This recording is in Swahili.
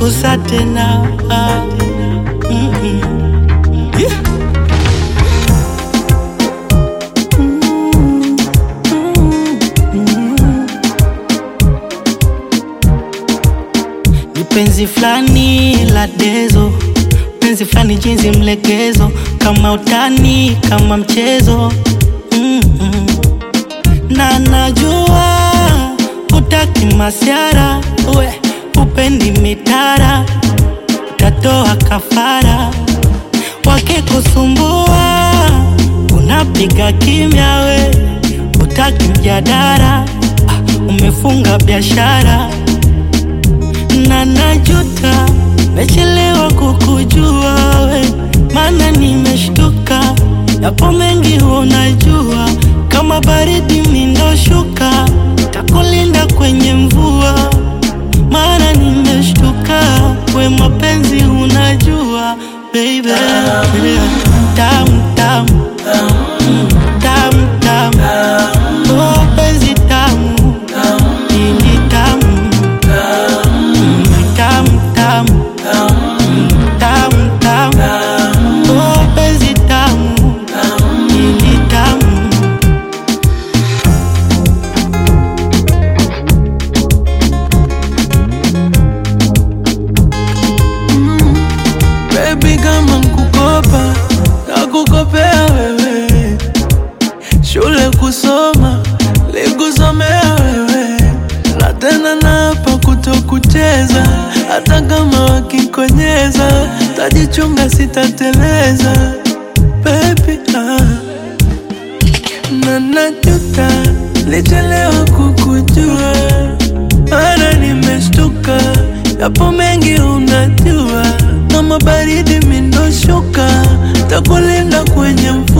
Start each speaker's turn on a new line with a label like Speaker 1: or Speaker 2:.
Speaker 1: kukosa tena ah. Mm-mm. Yeah. Ni penzi flani la dezo, penzi flani jinsi mlegezo, kama utani, kama mchezo Mm-mm. na najua utaki masiara, we upendi mitara, utatoa kafara, wakikusumbua unapiga kimya, we utaki mjadara, ah, umefunga biashara na najuta mechelewa kukujua we, maana nimeshtuka, yapo mengi unajua, kama baridi mindoshuka, takulinda kwenye mvua, maana nimeshtuka, we mapenzi unajua baby, tamu tamu Mm, tamu tamu, oh penzi tamu, ili tamu tamu tamu Mm, tamu tamu oh penzi tamu ili tamu
Speaker 2: Baby kama nkukopa nakukopea wewe, shule kusoma likusomea wewe, na tena napa kutokucheza, hata kama wakikonyeza tajichunga, sitateleza baby ah. na najuta lichelewa kukujua, mana nimeshtuka, yapo mengi unajua, kama baridi mindoshuka, takulinda kwenye mvua